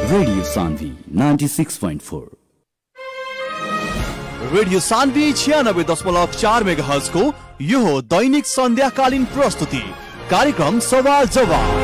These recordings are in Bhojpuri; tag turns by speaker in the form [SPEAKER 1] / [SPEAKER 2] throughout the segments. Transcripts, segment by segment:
[SPEAKER 1] Radio Sandhi 96.4.
[SPEAKER 2] रेडियो सान्वी छियानब्बे दशमलव चार मेगा को यो हो दैनिक सन्ध्याकालीन प्रस्तुति कार्यक्रम सवाल जवाब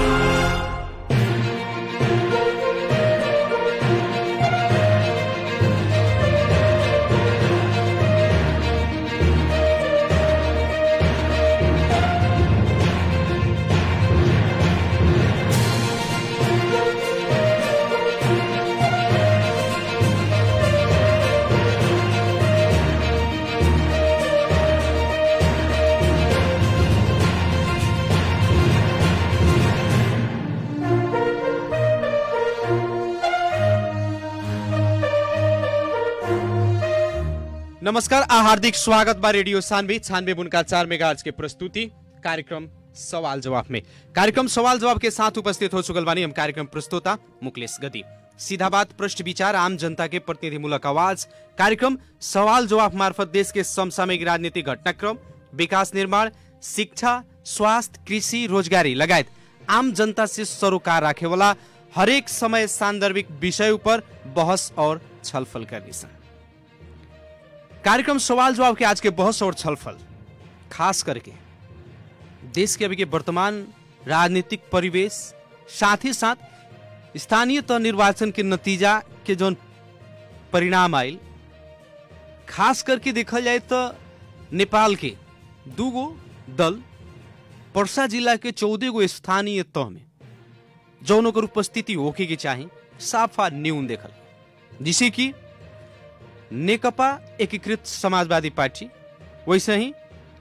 [SPEAKER 3] नमस्कार आ हार्दिक स्वागत बा रेडियो सानवे छानवे बुनका चार मेगा के प्रस्तुति कार्यक्रम सवाल जवाब में कार्यक्रम सवाल जवाब के साथ उपस्थित हो चुकल बानी हम कार्यक्रम प्रस्तुता मुकलेश गति सीधा बात पृष्ठ विचार आम जनता के प्रतिनिधिमूलक आवाज कार्यक्रम सवाल जवाब मार्फत देश के समसामयिक राजनीतिक घटनाक्रम विकास निर्माण शिक्षा स्वास्थ्य कृषि रोजगारी लगायत आम जनता से सरोकार राखे वाला हरेक समय सान्दर्भिक विषय पर बहस और छलफल करने सन कार्यक्रम सवाल जवाब के आज के बहस और छलफल खास करके देश के अभी के वर्तमान राजनीतिक परिवेश साथ ही साथ स्थानीय तह निर्वाचन के नतीजा के जो परिणाम आयल खास करके देखल जाए तो नेपाल के दूगो दल पर्सा जिला के चौदह गो स्थानीय तह में जौन ओकर उपस्थिति होके के चाही साफा न्यून देखल जिसे कि नेकपा एकीकृत समाजवादी पार्टी वैसे ही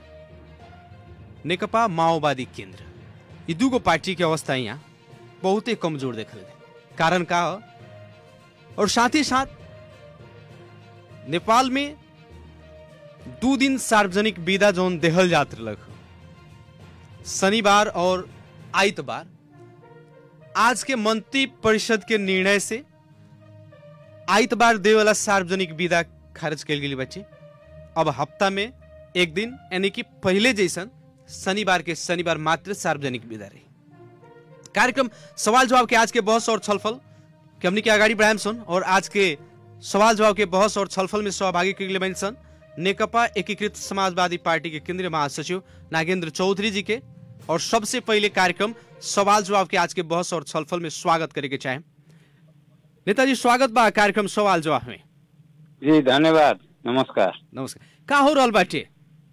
[SPEAKER 3] नेकपा माओवादी केंद्र ये दूगो पार्टी के अवस्था यहाँ बहुते कमजोर देखल गए कारण का हो और साथ ही साथ नेपाल में दू दिन सार्वजनिक विदा जोन देहल जात रहलक हो। शनिवार और आइतवार आज के मंत्री परिषद के निर्णय से आइतबार दे वाला सार्वजनिक विदा खारिज कल गेली बच्चे अब हफ्ता में एक दिन यानी कि पहले जैसन शनिवार के शनिवार मात्र सार्वजनिक विदा रही कार्यक्रम सवाल जवाब के आज के बहस और छलफल के हमने के अगाडि बढ़ाएम सन और आज के सवाल जवाब के बहस और छलफल में सहभागी के लिए बनी सन नेकपा एकीकृत समाजवादी पार्टी के केंद्रीय महासचिव नागेंद्र चौधरी जी के और सबसे पहले कार्यक्रम सवाल जवाब के आज के बहस और छलफल में स्वागत करे के चाहे नेताजी स्वागत बा कार्यक्रम सवाल जवाब में
[SPEAKER 4] जी धन्यवाद नमस्कार
[SPEAKER 3] नमस्कार का हो रहल बाटे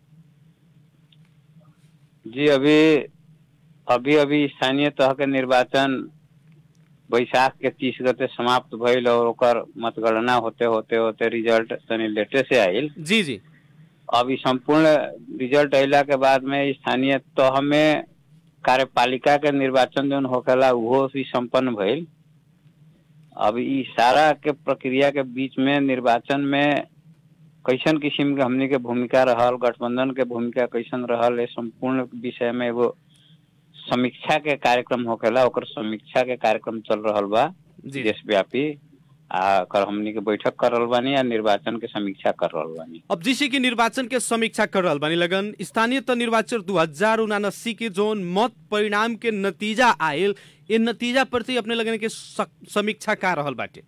[SPEAKER 4] जी अभी अभी अभी स्थानीय तह के निर्वाचन बैसाख के तीस गते समाप्त भइल और ओकर मतगणना होते होते होते रिजल्ट तनी लेटे से आइल
[SPEAKER 3] जी जी
[SPEAKER 4] अब ई संपूर्ण रिजल्ट अइला के बाद में स्थानीय तह में कार्यपालिका के निर्वाचन जौन होखेला उहो भी संपन्न भइल अब ई सारा के प्रक्रिया के बीच में निर्वाचन में कैसन किस्म के हमनी के भूमिका रहल गठबंधन के भूमिका कैसन रहल ये संपूर्ण विषय में एगो समीक्षा के कार्यक्रम होखेला ओकर समीक्षा के कार्यक्रम चल रहल बा
[SPEAKER 3] जी
[SPEAKER 4] देशव्यापी आ कर हमनी के बैठक कर रहल बानी आ निर्वाचन के समीक्षा कर रहल बानी
[SPEAKER 3] अब जैसे कि निर्वाचन के समीक्षा कर रहल बानी लगन स्थानीय त निर्वाचन दू हजार उनासी के जोन मत परिणाम के नतीजा आयल ये नतीजा प्रति अपने लगन के स- समीक्षा का रहल बाटे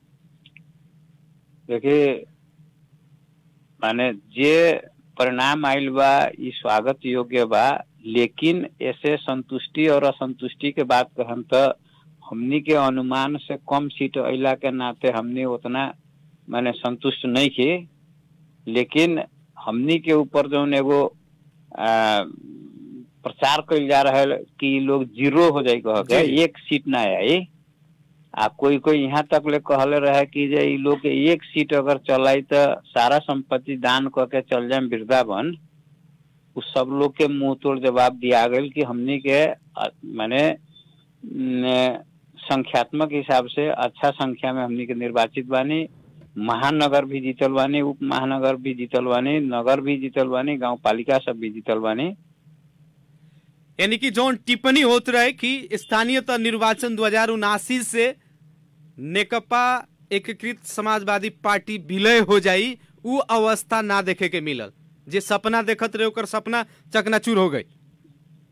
[SPEAKER 4] देखिए माने जे परिणाम आइल बा ई स्वागत योग्य बा लेकिन ऐसे संतुष्टि और असंतुष्टि के बात कहम तो हमनी के अनुमान से कम सीट अइला के नाते हमनी उतना माने संतुष्ट नहीं थे लेकिन हमनी के ऊपर जौन एगो आ, प्रचार कइल जा रहा है कि ई लोग जीरो हो जाई कह के
[SPEAKER 3] जी।
[SPEAKER 4] एक सीट ना आई आ कोई कोई यहाँ तक ले कहले रहे कि जे ई लोग के एक सीट अगर चलाई तो सारा संपत्ति दान क के चल जाए वृंदावन उ सब लोग के मुंह तोड़ जवाब दिया गया कि हमनी के अ, माने न, संख्यात्मक हिसाब से अच्छा संख्या में हमनी के निर्वाचित बानी महानगर भी जीतल बानी उप महानगर भी जीतल बानी नगर भी जीतल बानी गांव पालिका सब भी जीतल बानी
[SPEAKER 3] यानी कि जोन टिप्पणी होत रहे कि स्थानीय त निर्वाचन दू हजार उनासी से नेकपा एकीकृत समाजवादी पार्टी विलय हो जाई उ अवस्था ना देखे के मिलल जे सपना देखत रहे ओकर सपना चकनाचूर हो गई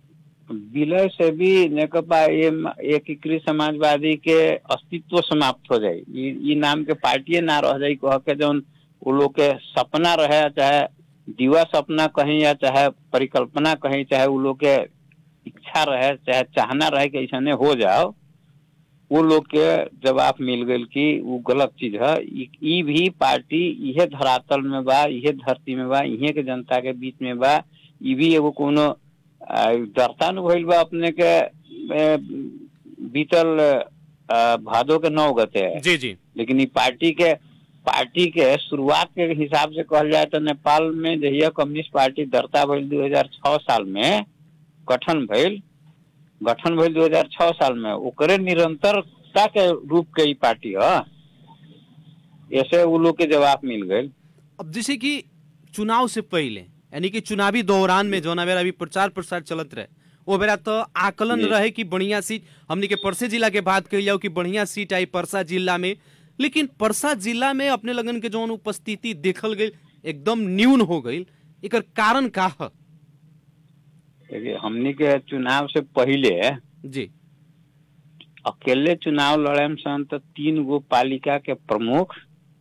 [SPEAKER 4] विलय से भी नेकपा एम- एकीकृत समाजवादी के अस्तित्व समाप्त हो जाई ई ई नाम के पार्टी ना रह जाई कह के जौन वो लोग के सपना रहे चाहे दिवा सपना कहीं या चाहे परिकल्पना कहीं चाहे वो लोग के इच्छा रहे चाहे चाहना रहे कि ऐसा हो जाओ वो लोग के जवाब मिल गई कि वो गलत चीज है ई ई भी पार्टी इहे धरातल में बा इहे धरती में बा इहे के जनता के बीच में बा ई भी एगो कोनो आ, दर्ता न भइल बा अपने के ए, बीतल आ, भादो के नौ गते है
[SPEAKER 3] जी जी
[SPEAKER 4] लेकिन ई पार्टी के पार्टी के शुरुआत के हिसाब से कहल जाए तो नेपाल में जहिया कम्युनिस्ट पार्टी दर्ता भइल 2006 साल में गठन भइल गठन भइल 2006 साल में ओकरे निरंतरता के रूप के ई पार्टी ह ऐसे वो लोग के जवाब मिल गए
[SPEAKER 3] अब जैसे कि चुनाव से पहले यानी कि चुनावी दौरान में जौना बेरा अभी प्रचार प्रसार चलत रहे वो बेरा तो आकलन
[SPEAKER 4] जी।
[SPEAKER 3] रहे कि बढ़िया सीट हमने के परसे जिला के बात कही जाओ कि बढ़िया सीट आई परसा जिला में लेकिन परसा जिला में अपने लगन के जौन उपस्थिति देखल गई एकदम न्यून हो गई एकर कारण का है
[SPEAKER 4] देखिए हमनी के चुनाव से पहले
[SPEAKER 3] जी
[SPEAKER 4] अकेले चुनाव लड़े में सन तो तीन गो पालिका के प्रमुख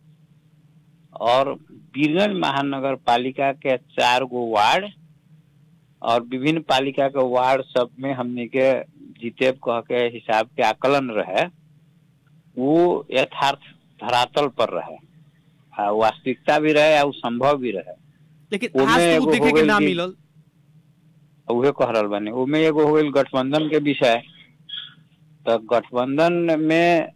[SPEAKER 4] और बीरगंज महानगर पालिका के चार गो वार्ड और विभिन्न पालिका के वार्ड सब में हमनी के जीते कह के हिसाब के आकलन रहे वो यथार्थ धरातल पर रहे आ वास्तविकता भी रहे और संभव भी रहे
[SPEAKER 3] लेकिन
[SPEAKER 4] ओमे
[SPEAKER 3] आज तो
[SPEAKER 4] एगो
[SPEAKER 3] उ देखे
[SPEAKER 4] हो
[SPEAKER 3] के
[SPEAKER 4] गइल
[SPEAKER 3] ना
[SPEAKER 4] कि-
[SPEAKER 3] मिलल
[SPEAKER 4] उहे कह रहल बानी ओमे एगो हो गइल गठबंधन के विषय तो गठबंधन में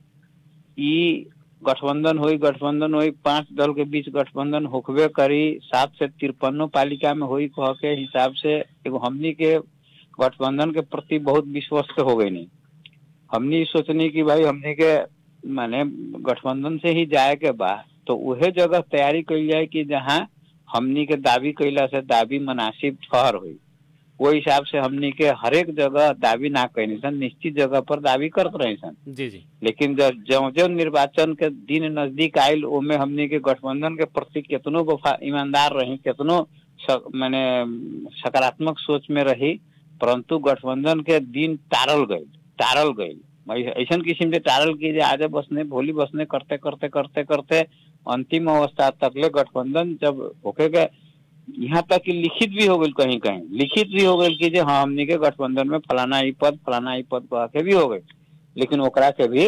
[SPEAKER 4] ई गठबंधन हुई गठबंधन हुई पांच दल के बीच गठबंधन होखबे करी सात से तिरपनो पालिका में हुई कह के हिसाब से एगो हमनी के गठबंधन के प्रति बहुत विश्वस्त हो गई नहीं हमनी ई सोचनी कि भाई हमनी के माने गठबंधन से ही जाए के बा तो उहे जगह तैयारी कइल जाए कि जहाँ हमनी के दावी कैला से दावी मुनासिब ठहर हुई वो हिसाब से हमनी के हरेक जगह दावी ना कैनी सन निश्चित जगह पर दावी करत रही सन
[SPEAKER 3] जी जी
[SPEAKER 4] लेकिन जब जो जो निर्वाचन के दिन नजदीक आयल ओमे हमनी के गठबंधन के प्रति केतनो वफा ईमानदार रही केतनो स- माने सकारात्मक सोच में रही परंतु गठबंधन के दिन टारल गई टारल गई ऐसा किस्म से टारल की जे आजे बसने भोली बसने करते करते करते करते अंतिम अवस्था तकले गठबंधन जब होके के यहाँ तक कि लिखित भी हो गई कहीं कहीं लिखित भी हो गई कि जे हाँ हमनी के गठबंधन में फलाना ई पद फलाना ई पद कह के भी हो गई लेकिन ओकरा के भी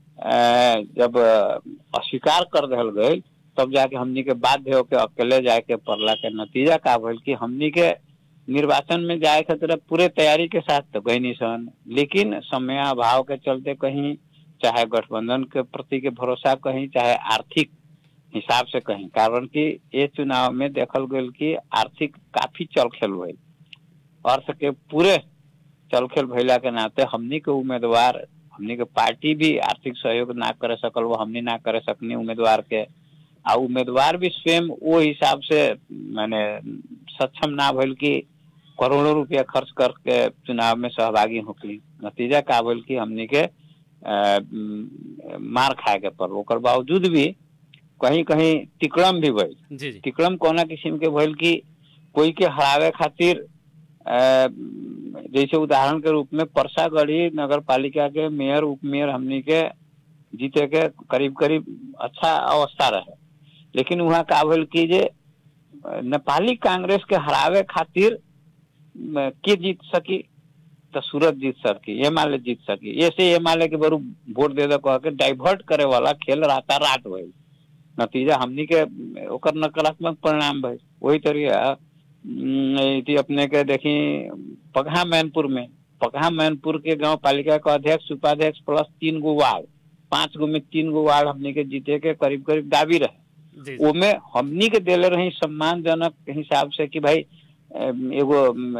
[SPEAKER 4] अ, जब अ, अस्वीकार कर दिल गई तब जाके हमनी के बाध्य होके अकेले जाए के पड़ला के नतीजा का भइल कि हमनी के निर्वाचन में जाए खातिर पूरे तैयारी के साथ तो गई सन लेकिन समय अभाव के चलते कहीं चाहे गठबंधन के प्रति के भरोसा कहीं चाहे आर्थिक हिसाब से कहीं कारण कि ये चुनाव में देखल गई कि आर्थिक काफी चलखेल भइल अर्थ के पूरे चलखेल भइला के नाते हमनी के उम्मीदवार हमनी के पार्टी भी आर्थिक सहयोग ना करे सकल वो हमनी ना करे सकनी उम्मीदवार के आ उम्मीदवार भी स्वयं वो हिसाब से माने सक्षम ना भइल कि करोड़ों रुपया खर्च करके चुनाव में सहभागी होकली नतीजा का भइल कि हमनी के अ, म, मार खाए के पड़ल ओकर बावजूद भी कहीं कहीं तिकड़म भी भइल
[SPEAKER 3] जी जी
[SPEAKER 4] तिकड़म कोना किस्म के भइल कि कोई के हरावे खातिर अ, जैसे उदाहरण के रूप में परसागढ़ी नगर पालिका के मेयर उप मेयर हमनी के जीते के करीब करीब अच्छा अवस्था रहे लेकिन वहाँ का भइल कि जे अ, नेपाली कांग्रेस के हरावे खातिर म, के जीत सकी तो सूरत जीत सकी ये माले जीत सकी ऐसे ये माले के बरू वोट दे दे कह के डाइवर्ट करे वाला खेल राता रात भइल नतीजा हमनी के ओकर नकारात्मक परिणाम भइल वही तरीका अम, इति अपने के देखी पगहा मैनपुर में पगहा मैनपुर के गांव पालिका के अध्यक्ष उपाध्यक्ष प्लस तीन गो वार्ड पांच गो में तीन गो वार्ड हमनी के जीते के करीब करीब दावी रहे
[SPEAKER 3] जी जी
[SPEAKER 4] ओमे हमनी के देले रही सम्मानजनक हिसाब से कि भाई अम, एगो अम,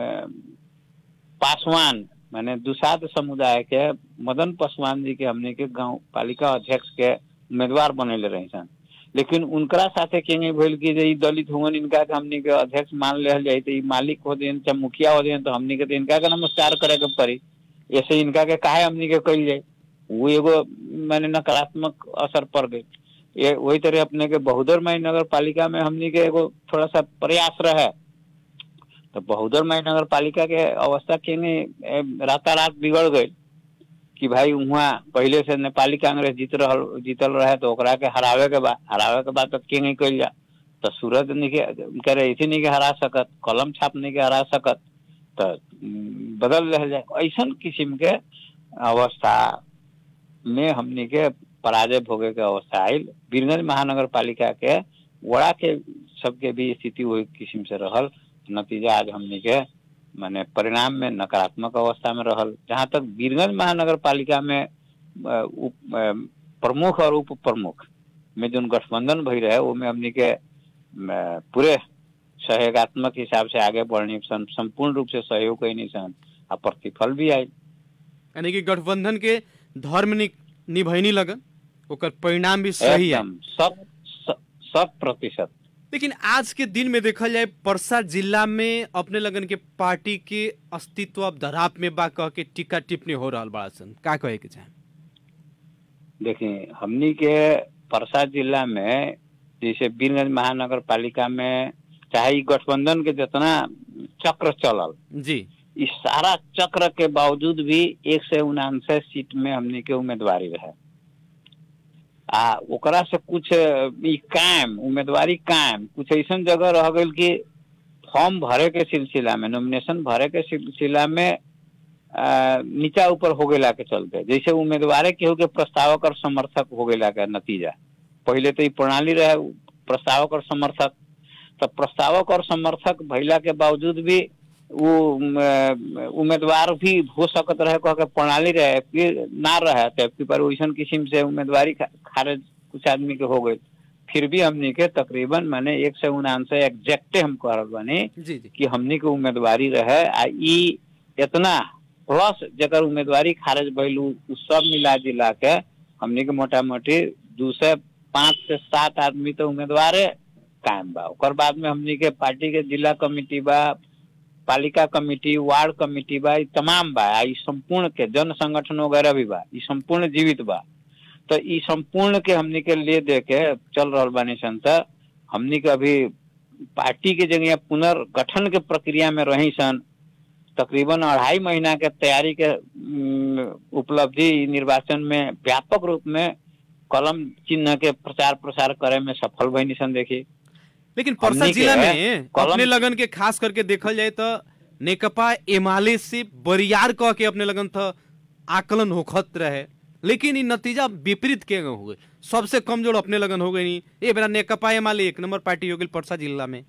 [SPEAKER 4] पासवान माने दुसाध समुदाय के मदन पासवान जी के हमने के गांव पालिका अध्यक्ष के उम्मीदवार बनेले रही सन लेकिन उनकरा साथे केंगे भइल कि जे ई दलित हुवन इनका के हमनी के अध्यक्ष मान लेल जाई तो ई मालिक हो देन चाहे मुखिया हो देन तो हमनी के तो इनका के नमस्कार करे के पड़ी ऐसे इनका के काहे हमनी के कइल जाए वो एगो माने नकारात्मक असर पड़ गई ये वही तरह अपने के बहुदर मई नगर पालिका में हमनी के एगो थोड़ा सा प्रयास रहे तो बहुदर माई नगर पालिका के अवस्था के रातारात बिगड़ गई कि भाई वहाँ पहले से नेपाली कांग्रेस जीत रहल जीतल रहे तो ओकरा के हरावे के बाद हरावे के बाद तो के नहीं कल जा तो सूरज नहीं के करे ऐसे नहीं के हरा सकत कलम छाप नहीं के हरा सकत तो उम, बदल रह जाए ऐसा किस्म के अवस्था में हमनी के पराजय भोगे के अवस्था आयल बीरगंज महानगर पालिका के वड़ा के सबके भी स्थिति वही किस्म से रहल नतीजा आज हमनी के माने परिणाम में नकारात्मक अवस्था में रहल जहाँ तक बीरगंज महानगर पालिका में अ, उप अ, प्रमुख और उप प्रमुख में जो गठबंधन भई रहे वो में हमनी के अ, पूरे सहयोगात्मक हिसाब से आगे बढ़नी सन संपूर्ण रूप से सहयोग कैनी सन आ प्रतिफल भी आई
[SPEAKER 3] यानी कि गठबंधन के धर्म नि, निभैनी लगन ओकर परिणाम भी सही है
[SPEAKER 4] एकदम शत श- शत प्रतिशत
[SPEAKER 3] लेकिन आज के दिन में देखल जाए परसा जिला में अपने लगन के पार्टी के अस्तित्व अब धराप में बा कह के टिक्का टिप्पणी हो रहल बड़ा सन का कहे के चाहे
[SPEAKER 4] देखिए हमनी के परसा जिला में जैसे बीरगंज महानगर पालिका में चाहे ई गठबंधन के जितना चक्र चलल
[SPEAKER 3] जी
[SPEAKER 4] इस सारा चक्र के बावजूद भी एक से उनानवे सीट में हमनी के उम्मीदवारी रहे आ ओकरा से कुछ ई कायम उम्मीदवारी कायम कुछ ऐसा जगह रह गई कि फॉर्म भरे के सिलसिला में नॉमिनेशन भरे के सिलसिला में आ, नीचा ऊपर हो गेला के चलते जैसे उम्मीदवार केहू के प्रस्तावक और समर्थक हो गेला के नतीजा पहले तो ई प्रणाली रहे प्रस्तावक और समर्थक तो प्रस्तावक और समर्थक भइला के बावजूद भी वो उम, अ, उम्मीदवार भी हो सकत रहे कह के प्रणाली रहे फिर ना रहे तो फिर पर वैसन किस्म से उम्मीदवारी खा- खारिज कुछ आदमी के हो गई फिर भी हमनी के तकरीबन माने एक से उनानवे एग्जैक्टे हम कह रहल बानी
[SPEAKER 3] जी जी
[SPEAKER 4] कि हमनी के उम्मीदवारी रहे आ ई इतना प्लस जकर उम्मीदवारी खारिज भइल उ उ सब मिला जिला के हमनी के मोटा मोटी दू से पाँच से सात आदमी तो उम्मीदवारे कायम बा ओकर बाद में हमनी के पार्टी के जिला कमिटी बा पालिका कमिटी वार्ड कमिटी बा ई तमाम बा आ ई संपूर्ण के जन संगठन वगैरह भी बा ई संपूर्ण जीवित बा तो ई संपूर्ण के हमनी के ले दे के चल रहल बानी सन त हमनी के अभी पार्टी के जगह पुनर्गठन के प्रक्रिया में रही सन तकरीबन अढ़ाई महीना के तैयारी के उम, उपलब्धि ई निर्वाचन में व्यापक रूप में कलम चिन्ह के प्रचार प्रसार करे में सफल भइनी सन देखी
[SPEAKER 3] लेकिन परसा
[SPEAKER 4] हमनी के
[SPEAKER 3] जिला में
[SPEAKER 4] कलम-
[SPEAKER 3] अपने लगन के खास करके देखल जाए तो नेकपा एमाले से बरियार कह के अपने लगन था आकलन होखत रहे लेकिन ई नतीजा विपरीत के हो गए सबसे कमजोर अपने लगन हो गई ए बेरा नेकपा एमाले एक नंबर पार्टी हो गई परसा जिला में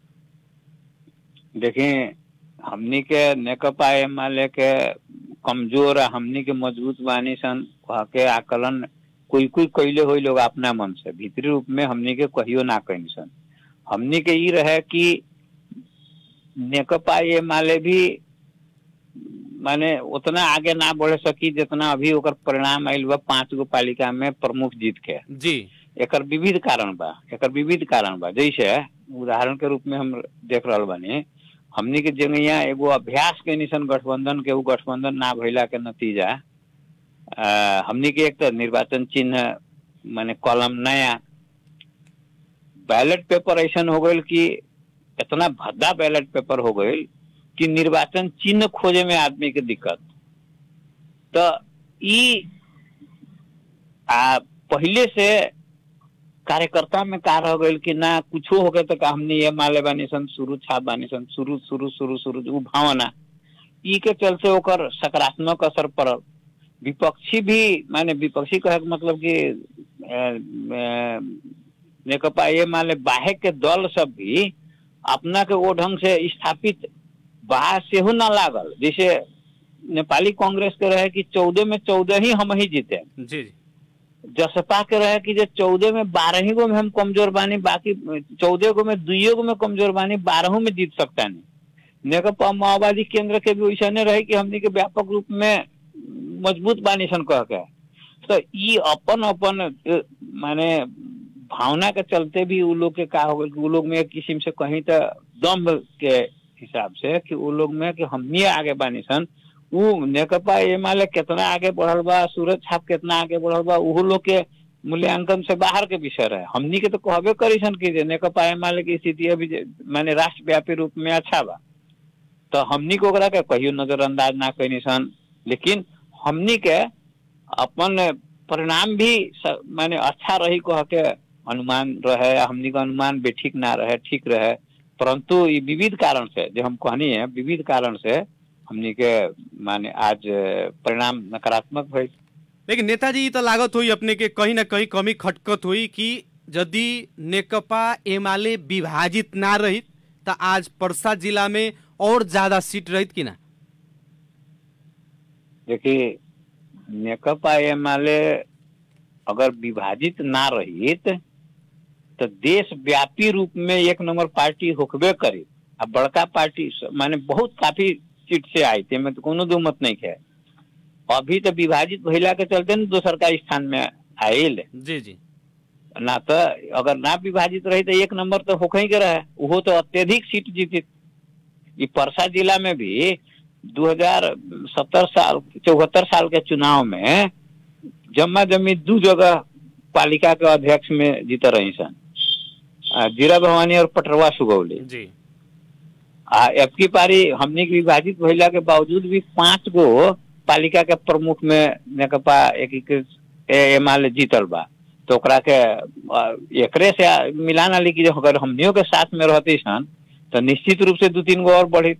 [SPEAKER 4] देखिए हमनी के नेकपा एमाले के कमजोर आ हमनी के मजबूत बानी सन कह के आकलन कोई कोई कैले हुई लोग अपना मन से भीतरी रूप में हमनी के कहियो ना कहीं सन हमनी के ई रहे कि नेकपा एमाले भी माने उतना आगे ना बढ़ सकी जितना अभी ओकर परिणाम आयल बा पांच गो पालिका में प्रमुख जीत के
[SPEAKER 3] जी
[SPEAKER 4] एकर विविध कारण बा एकर विविध कारण बा जैसे उदाहरण के रूप में हम देख रहल बानी हमनी के जंगैया एगो अभ्यास के निशन गठबंधन के उ गठबंधन ना भइला के नतीजा अ, हमनी के एक तो निर्वाचन चिन्ह माने कलम नया बैलेट पेपर ऐसा हो गई कि इतना भद्दा बैलेट पेपर हो गई कि निर्वाचन चिन्ह खोजे में आदमी के दिक्कत तो ई आ पहले से कार्यकर्ता में का रह गई कि ना कुछो हो गए तो का हमने ये माले बानी सन शुरू छाप बानी सन शुरू शुरू शुरू शुरू उ भावना ई के चलते ओकर सकारात्मक असर पड़ल विपक्षी भी माने विपक्षी कहे के मतलब कि अ, अ, नेकपा ये माले बाहे के दल सब भी अपना के वो ढंग से स्थापित बाहर सेहो ना लागल जैसे नेपाली कांग्रेस के रहे कि चौदह में चौदह ही हम ही जीते
[SPEAKER 3] जी जी
[SPEAKER 4] जसपा के रहे कि जे चौदह में बारह ही गो में हम कमजोर बानी बाकी चौदह गो में दुइयो गो में कमजोर बानी बारहों में जीत सकता नहीं नेकपा माओवादी केंद्र के भी वैसा नहीं रहे कि हमनी के व्यापक रूप में मजबूत बानी सन कह के तो ई अपन अपन अ, माने भावना के चलते भी उ लोग के का हो गइल कि उ लोग में एक किस्म से कहीं तो दम्भ के हिसाब से कि उ लोग में कि हमनी आगे बानी सन उ नेकपा एमाले कितना आगे बढ़ल बा सूरज छाप कितना आगे बढ़ल बा उहो लोग के मूल्यांकन से बाहर के विषय रहे हमनी के तो कहबे करी सन कि जे नेकपा एमाले की स्थिति अभी जे- माने राष्ट्रव्यापी रूप में अच्छा बा तो हमनी के ओकरा के कहियो नजरअंदाज ना कैनी सन लेकिन हमनी के अपन परिणाम भी स- माने अच्छा रही कह के अनुमान रहे हमनी के अनुमान भी ठीक ना रहे ठीक रहे परंतु ई विविध कारण से जो हम कहनी है विविध कारण से हमनी के माने आज अ, परिणाम नकारात्मक भइल
[SPEAKER 3] लेकिन नेताजी त लागत हुई अपने के कहीं ना कहीं कमी खटकत हुई कि यदि नेकपा एमाले विभाजित ना रहित त आज पर्सा जिला में और ज्यादा सीट रहित कि ना
[SPEAKER 4] देखिए नेकपा एमाले अगर विभाजित ना रहित तो देश व्यापी रूप में एक नंबर पार्टी होकबे करी आ बड़का पार्टी स- माने बहुत काफी सीट से आई थे में तो कोनो दो मत नहीं है अभी तो विभाजित भइला के चलते न दोसर का स्थान में आयल
[SPEAKER 3] जी जी
[SPEAKER 4] ना तो अगर ना विभाजित रही तो एक नंबर तो होके ही के रहे वो तो अत्यधिक सीट जीती ये परसा जिला में भी 2070 साल चौहत्तर साल के चुनाव में जम्मा जमी दू जगह पालिका के अध्यक्ष में जीत रही सन आ, जीरा भवानी और पटरवा सुगौली
[SPEAKER 3] जी
[SPEAKER 4] आ अब की पारी हमने के विभाजित भइला के बावजूद भी पांच गो पालिका के प्रमुख में नेकपा एकीकृत एमाले जीतल बा तो ओकरा के आ, एकरे से आ, मिलान आली कि जो अगर हमनियों के साथ में रहती सन तो निश्चित रूप से दू तीन गो और बढ़ी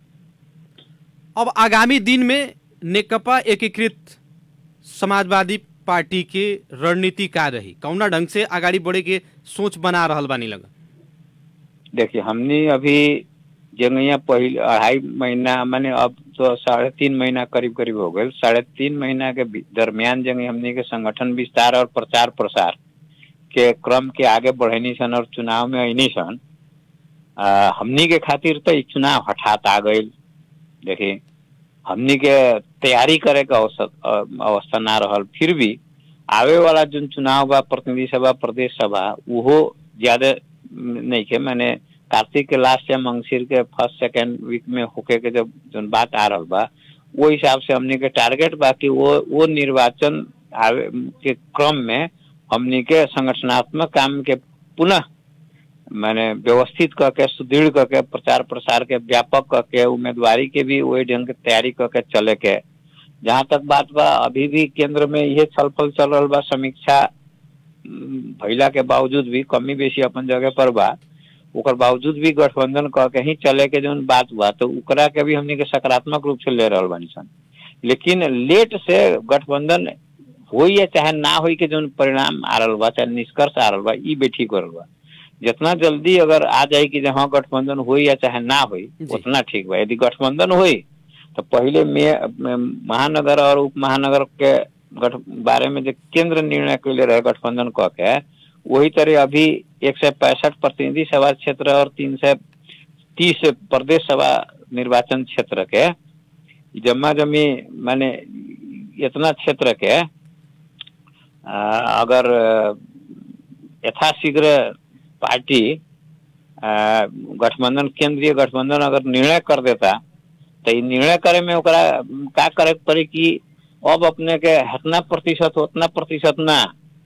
[SPEAKER 3] अब आगामी दिन में नेकपा एकीकृत समाजवादी पार्टी के रणनीति का रही कौना ढंग से आगाड़ी बढ़े के सोच बना रहल बानी लगा
[SPEAKER 4] देखिए हमने अभी जंगैया पहले अढ़ाई महीना माने अब तो साढ़े तीन महीना करीब करीब हो गए साढ़े तीन महीना के बी- दरमियान जंग हमने के संगठन विस्तार और प्रचार प्रसार के क्रम के आगे बढ़नी सन और चुनाव में अनी सन आ, हमनी के खातिर तो ई चुनाव हठात आ गई देखिए हमनी के तैयारी करे के अवसर अ- अवस्था ना रहल फिर भी आवे वाला जो चुनाव बा प्रतिनिधि सभा प्रदेश सभा उहो ज्यादा नहीं के मैंने कार्तिक के लास्ट या मंगसिर के फर्स्ट सेकेंड वीक में होके के जब जौन बात आ रहल बा वो हिसाब से हमनी के टारगेट बा कि वो वो निर्वाचन आवे के क्रम में हमनी के संगठनात्मक काम के पुनः मैंने व्यवस्थित करके सुदृढ़ करके प्रचार प्रसार के व्यापक करके उम्मीदवारी के भी वही ढंग के तैयारी करके चले के जहाँ तक बात बा अभी भी केंद्र में ये छल फल चल रहा बा समीक्षा उम, भइला के बावजूद भी कमी बेसी अपन जगह पर बा ओकर बावजूद भी गठबंधन कह के ही चले के जौन बात बा तो ओकरा के भी हमनी के सकारात्मक रूप से ले रहल बानी सन लेकिन लेट से गठबंधन होई या चाहे ना होई के जौन परिणाम आ रहल बा चाहे निष्कर्ष आ रहल बा ई भी ठीक हो रहल बा जितना जल्दी अगर आ जाए कि जो हाँ गठबंधन होई या चाहे ना होई
[SPEAKER 3] जी।
[SPEAKER 4] उतना ठीक बा यदि गठबंधन होई तो पहले में में महानगर और उप महानगर के गठ बारे में जो केंद्र निर्णय कैले रहे गठबंधन कह के वही तरह अभी एक सौ पैंसठ प्रतिनिधि सभा क्षेत्र और तीन सौ तीस प्रदेश सभा निर्वाचन क्षेत्र के जम्मा जमी माने इतना क्षेत्र के आ, अगर अ, यथाशीघ्र पार्टी आ, गठबंधन केंद्रीय गठबंधन अगर निर्णय कर देता तो ई निर्णय करे में ओकरा का करे के पड़ी कि अब अपने के हतना प्रतिशत उतना प्रतिशत ना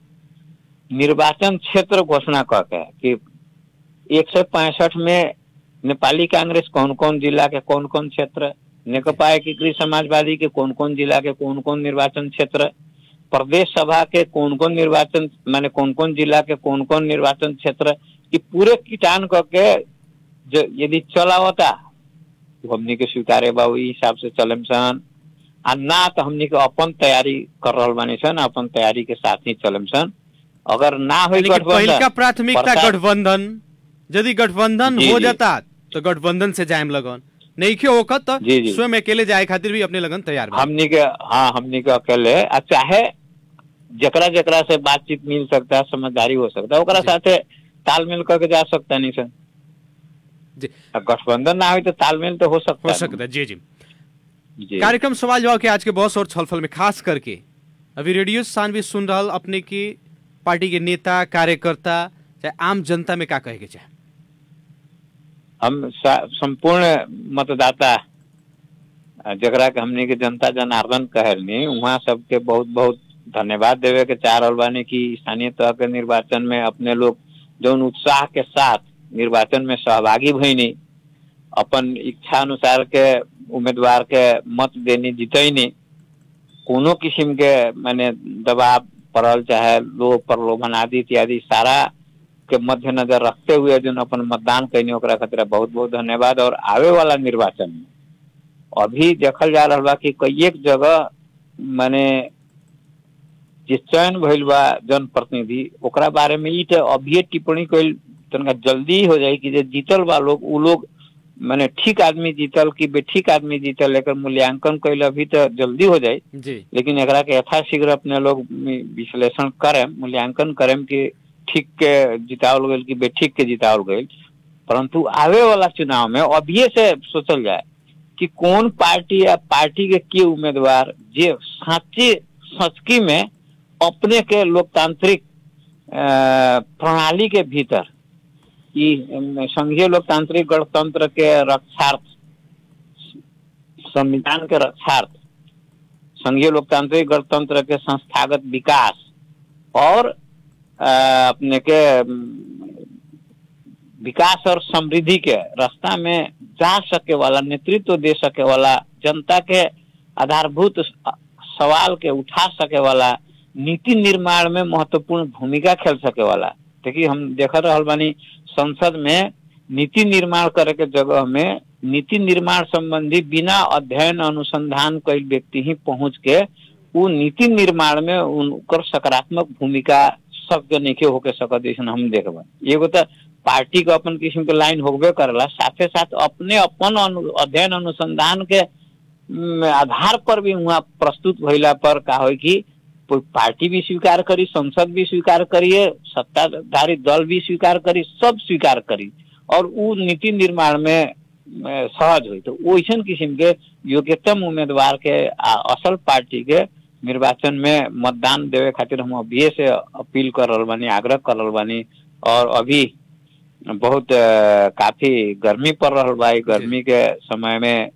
[SPEAKER 4] निर्वाचन क्षेत्र घोषणा कर के कि एक सौ पैंसठ में नेपाली कांग्रेस कौन कौन जिला के कौन कौन क्षेत्र नेकपा एकीकृत समाजवादी के कौन कौन जिला के कौन कौन निर्वाचन क्षेत्र प्रदेश सभा के कौन कौन निर्वाचन माने कौन कौन जिला के कौन कौन निर्वाचन क्षेत्र कि पूरे किटान करके जो यदि चलावता तो हमनी के स्वीकारे बा वही हिसाब से चलम सन आ ना तो हमनी के अपन तैयारी कर रहल बानी सन अपन तैयारी के साथ ही चलम सन अगर ना हो
[SPEAKER 3] यानी कि पहिलका प्राथमिकता
[SPEAKER 4] प्रसार-
[SPEAKER 3] गठबंधन यदि गठबंधन
[SPEAKER 4] जी,
[SPEAKER 3] हो
[SPEAKER 4] जी।
[SPEAKER 3] जाता तो गठबंधन से जायम लगन नहीं के होकर तो
[SPEAKER 4] जी, जी।
[SPEAKER 3] स्वयं अकेले जाए खातिर भी अपने लगन तैयार बा
[SPEAKER 4] हमनी के हाँ हमनी के अकेले आ चाहे जकरा जकरा से बातचीत मिल सकता है समझदारी हो सकता है ओकरा
[SPEAKER 3] जी।
[SPEAKER 4] साथे तालमेल करके जा सकता नहीं सर
[SPEAKER 3] जी
[SPEAKER 4] आ गठबंधन ना हो तो तालमेल तो हो सकता
[SPEAKER 3] हो
[SPEAKER 4] है
[SPEAKER 3] सकता है जी जी
[SPEAKER 4] जी
[SPEAKER 3] कार्यक्रम सवाल जवाब के आज के बॉस और छलफल में खास करके अभी रेडियो सानवी सुन रहल अपने की पार्टी के नेता कार्यकर्ता चाहे आम जनता में का कहे के चाहे
[SPEAKER 4] हम सा- संपूर्ण मतदाता आ, जकरा के हमनी के जनता जनार्दन कहलनी वहाँ सबके बहुत बहुत धन्यवाद देवे के चाह रहल बानी कि स्थानीय तह के निर्वाचन में अपने लोग जौन उत्साह के साथ निर्वाचन में सहभागी भईनी अपन इच्छा अनुसार के उम्मीदवार के मत देनी जितैनी कोनो किस्म के माने दबाव पड़ल चाहे लोभ प्रलोभन आदि इत्यादि सारा के मद्देनजर रखते हुए जो अपन मतदान कैनी ओकरा खातिर बहुत बहुत धन्यवाद और आवे वाला निर्वाचन में अभी देखल जा रहा बा कि कई एक जगह माने जे चयन भइल बा जनप्रतिनिधि ओकरा बारे में ई त अभिये टिप्पणी कइल तनका जल्दी हो जाए कि जे जीतल बा लोग उ लोग माने ठीक आदमी जीतल कि बेठीक आदमी जीतल एकर मूल्यांकन कइल अभी तो जल्दी हो जाए
[SPEAKER 3] जी
[SPEAKER 4] लेकिन एकरा के यथाशीघ्र अपने लोग मि- विश्लेषण करें मूल्यांकन करें कि ठीक के जितावल गईल कि बेठीक के जितावल गईल परंतु आवे वाला चुनाव में अभिये से सोचल जाए कि कौन पार्टी या पार्टी के के उम्मीदवार जे सच्ची सचकी में अपने के लोकतांत्रिक अ, प्रणाली के भीतर ई अम, संघीय लोकतांत्रिक गणतंत्र के रक्षार्थ संविधान के रक्षार्थ संघीय लोकतांत्रिक गणतंत्र के संस्थागत विकास और अ, अपने के अम, विकास और समृद्धि के रास्ता में जा सके वाला नेतृत्व दे सके वाला जनता के आधारभूत स- सवाल के उठा सके वाला नीति निर्माण में महत्वपूर्ण भूमिका खेल सके वाला देखिए हम देख रहल बानी संसद में नीति निर्माण करे के जगह में नीति निर्माण संबंधी बिना अध्ययन अनुसंधान कई व्यक्ति ही पहुंच के उ नीति निर्माण में उनकर सकारात्मक भूमिका सबके नइखे होके सकत ऐसन हम देखबा एगो तो पार्टी के अपन किस्म के लाइन होबे करला साथे साथ अपने अपन अनु, अध्ययन अनुसंधान के म, आधार पर भी वहाँ प्रस्तुत भइला पर का होई कि कोई पार्टी भी स्वीकार करी संसद भी स्वीकार करिए सत्ताधारी दल भी स्वीकार करी सब स्वीकार करी और उ नीति निर्माण में अ, सहज हुई तो वैसन किस्म के योग्यतम उम्मीदवार के आ, असल पार्टी के निर्वाचन में मतदान देवे खातिर हम अभी से अपील कर रहल बानी आग्रह कर रहल बानी और अभी बहुत अ, काफी गर्मी पड़ रहल बा ई गर्मी के समय में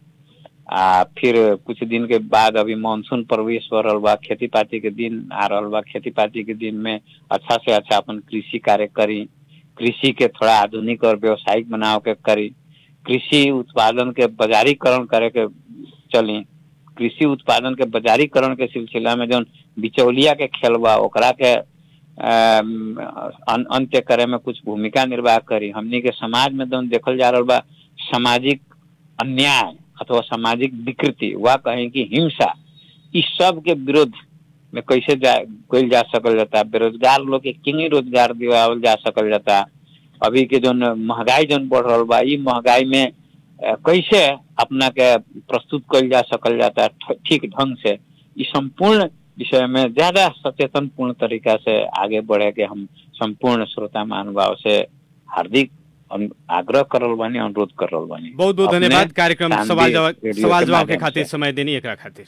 [SPEAKER 4] आ फिर कुछ दिन के बाद अभी मानसून प्रवेश हो रहल बा खेती पाती के दिन आ रहल बा खेती पाती के दिन में अच्छा से अच्छा अपन कृषि कार्य करी कृषि के थोड़ा आधुनिक और व्यवसायिक बनाव के करी कृषि उत्पादन के बाजारीकरण करे के चली कृषि उत्पादन के बाजारीकरण के सिलसिला में जौन बिचौलिया के खेल बा ओकरा के अम, अन- अंत्य करे में कुछ भूमिका निर्वाह करी हमनी के समाज में जौन देखल जा रहल बा सामाजिक अन्याय अथवा सामाजिक विकृति वा कहें कि हिंसा इस सब के विरोध में कैसे जा कइल जा सकल जाता बेरोजगार लोग के किंग रोजगार दिवावल जा सकल जाता अभी के जो महंगाई जौन बढ़ रहल बा ई महंगाई में अ, कैसे अपना के प्रस्तुत कइल जा सकल जाता ठ- ठीक ढंग से ई संपूर्ण विषय में ज्यादा सचेतन पूर्ण तरीका से आगे बढ़े के हम संपूर्ण श्रोता महानुभाव से हार्दिक अनु- आग्रह करल बानी अनुरोध करल बानी
[SPEAKER 3] बहुत बहुत
[SPEAKER 4] अपने
[SPEAKER 3] धन्यवाद कार्यक्रम
[SPEAKER 4] शानदार
[SPEAKER 3] सवाल जवाब
[SPEAKER 4] रेडियो
[SPEAKER 3] सवाल जवाब के
[SPEAKER 4] माध्यम
[SPEAKER 3] खातिर
[SPEAKER 4] से।
[SPEAKER 3] समय देनी एकरा खातिर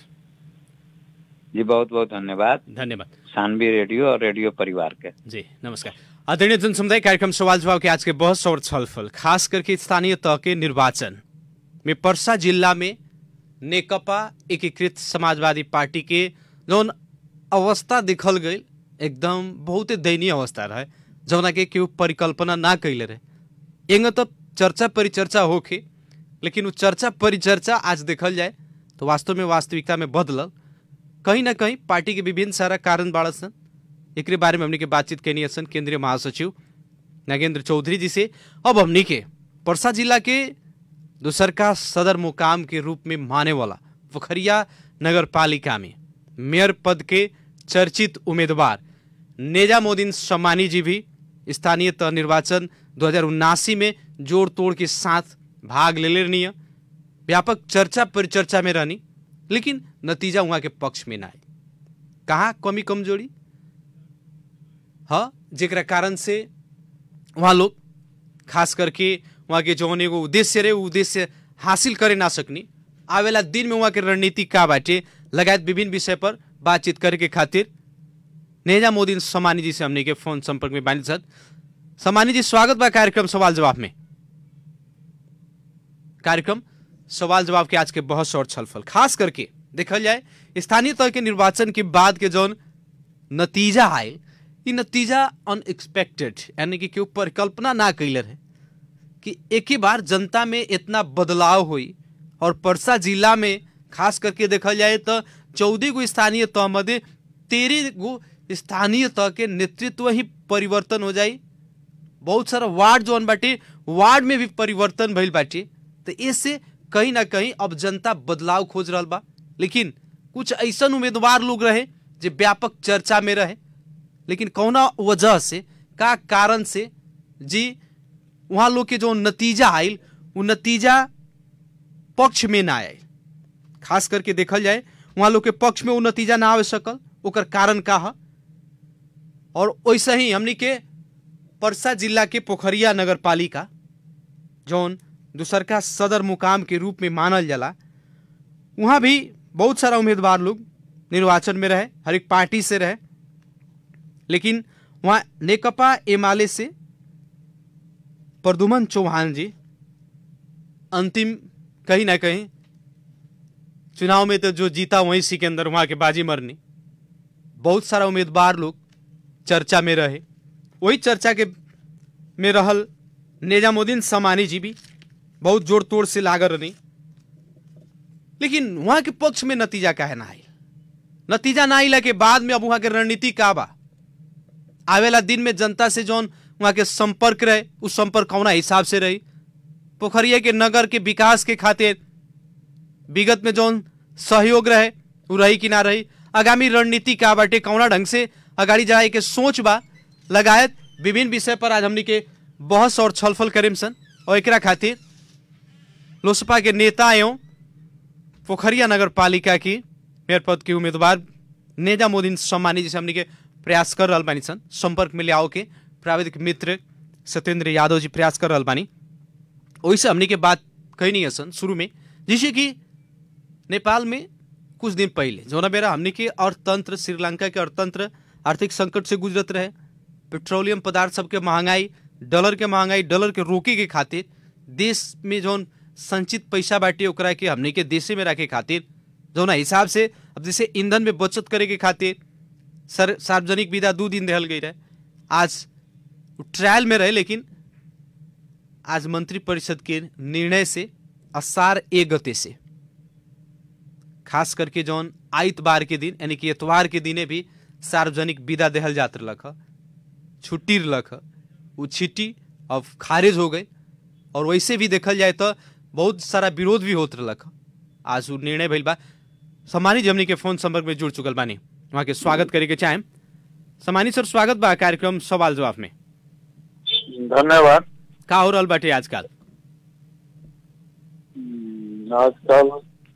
[SPEAKER 4] जी बहुत बहुत धन्यवाद
[SPEAKER 3] धन्यवाद
[SPEAKER 4] सानवी रेडियो और रेडियो परिवार के
[SPEAKER 3] जी नमस्कार आदरणीय जन समुदाय कार्यक्रम सवाल जवाब के आज के बहस और छलफल खास करके स्थानीय तह के निर्वाचन में पर्सा जिला में नेकपा एकीकृत समाजवादी पार्टी के जौन अवस्था देखल गई एकदम बहुते दयनीय अवस्था रहे जौना के केहू परिकल्पना ना कैले रहे एंग तो चर्चा परिचर्चा होके लेकिन वो चर्चा परिचर्चा आज देखल जाए तो वास्तव में वास्तविकता में बदलल कहीं ना कहीं पार्टी के विभिन्न सारा कारण बाड़ सन एकरे बारे में हमनी के बातचीत कैनी सन केंद्रीय महासचिव नागेंद्र चौधरी जी से अब हमनी के परसा जिला के दूसर का सदर मुकाम के रूप में माने वाला पोखरिया नगर पालिका में मेयर पद के चर्चित उम्मीदवार नेजामुद्दीन सम्मानी जी भी स्थानीय तह निर्वाचन दो में जोड़ तोड़ के साथ भाग ले लेनी व्यापक चर्चा परिचर्चा में रहनी लेकिन नतीजा वहाँ के पक्ष में ना आए कहाँ कमी कमजोरी हाँ जेकरा कारण से वहाँ लोग खास करके वहाँ के जौन एगो उद्देश्य रहे उ उद्देश्य हासिल करे ना सकनी आवेला दिन में वहाँ के रणनीति का बाटे लगायत विभिन्न विषय पर बातचीत करे के खातिर नेजामुद्दीन समानी जी से हमने के फोन संपर्क में बानी सर समानी जी स्वागत बा कार्यक्रम सवाल जवाब में कार्यक्रम सवाल जवाब के आज के बहस और छलफल खास करके देखल जाए स्थानीय तह के निर्वाचन के बाद के जौन नतीजा आए ई नतीजा अनएक्सपेक्टेड यानी कि केहू परिकल्पना ना कैले रहे कि एक ही बार जनता में इतना बदलाव हुई और परसा जिला में खास करके देखल जाए तो चौदह गो स्थानीय तह मध्य तेरह गो स्थानीय तह के नेतृत्व ही परिवर्तन हो जाई बहुत सारा वार्ड जौन बाटे वार्ड में भी परिवर्तन भइल बाटे तो इससे कहीं ना कहीं अब जनता बदलाव खोज रहल बा लेकिन कुछ ऐसन उम्मीदवार लोग रहे जो व्यापक चर्चा में रहे लेकिन कौना वजह से का कारण से जी वहाँ लोग के जो नतीजा आयल वो नतीजा पक्ष में ना आयल खास करके देखल जाए वहाँ लोग के पक्ष में वो नतीजा ना आवे सकल ओकर कारण का है और वैसे ही हमनी के परसा जिला के पोखरिया नगर पालिका जौन दूसरका सदर मुकाम के रूप में मानल जाला वहाँ भी बहुत सारा उम्मीदवार लोग निर्वाचन में रहे हर एक पार्टी से रहे लेकिन वहाँ नेकपा एमाले से प्रदुमन चौहान जी अंतिम कहीं ना कहीं चुनाव में तो जो जीता वहीं सिकंदर वहाँ के बाजी मरनी बहुत सारा उम्मीदवार लोग चर्चा में रहे वही चर्चा के में रहल नेजामुद्दीन समानी जी भी बहुत जोड़ तोड़ से लागल रही लेकिन वहां के पक्ष में नतीजा काहे ना आई नतीजा ना आइला के बाद में अब वहां के रणनीति का बा आवेला दिन में जनता से जौन वहां के संपर्क रहे उस संपर्क कौना हिसाब से रही पोखरिया के नगर के विकास के खातिर विगत में जौन सहयोग रहे वो रही कि ना रही आगामी रणनीति का बाटे कौना ढंग से अगाड़ी जाए के सोच बा लगायत विभिन्न विषय पर आज हमनी के बहस और छलफल करेम सन और एकरा खातिर लोसपा के नेता एवं पोखरिया नगर पालिका की मेयर पद के उम्मीदवार नेजामुद्दीन सम्मानी जैसे हमनी के प्रयास कर रहल बानी सन संपर्क में ले आओ के प्राविधिक मित्र सत्येंद्र यादव जी प्रयास कर रहल बानी वैसे हमनी के बात कही नहीं है सन शुरू में जैसे कि नेपाल में कुछ दिन पहले जोना बेरा हमनी के अर्थतंत्र श्रीलंका के अर्थतंत्र आर्थिक संकट से गुजरत रहे पेट्रोलियम पदार्थ सबके महंगाई डॉलर के महंगाई डॉलर के रोके के खातिर देश में जौन संचित पैसा बाटे ओकरा के हमनी के देशे में रखे खातिर जौन हिसाब से अब जैसे ईंधन में बचत करे के खातिर सर सार्वजनिक विदा दू दिन देहल गई रहे आज ट्रायल में रहे लेकिन आज मंत्री परिषद के निर्णय से असार ए गते से खास करके जौन आइतवार के दिन यानी कि एतवार के दिने भी सार्वजनिक विदा देहल जात रहलक ह छुट्टी रहलक ह वो छिट्टी अब खारिज हो गई और वैसे भी देखल जाए तो बहुत सारा विरोध भी होत रहलक ह आज वो निर्णय भइल बा सम्मानित हमनी के फोन संपर्क में जुड़ चुकल बानी वहाँ के स्वागत करे के चाहेम सम्मानित सर स्वागत बा कार्यक्रम सवाल जवाब में
[SPEAKER 5] धन्यवाद
[SPEAKER 3] का हो रहल बाटे आजकल
[SPEAKER 5] हम्म, आजकल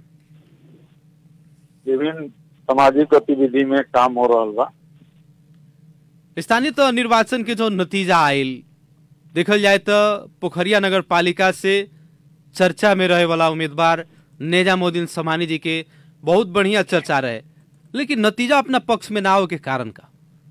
[SPEAKER 5] विभिन्न सामाजिक गतिविधि में काम हो रहा बा
[SPEAKER 3] स्थानीय तो निर्वाचन के जो नतीजा आयल देखल जाए तो पोखरिया नगर पालिका से चर्चा में रहे वाला उम्मीदवार नेजामुद्दीन समानी जी के बहुत बढ़िया चर्चा रहे लेकिन नतीजा अपना पक्ष में ना हो के कारण का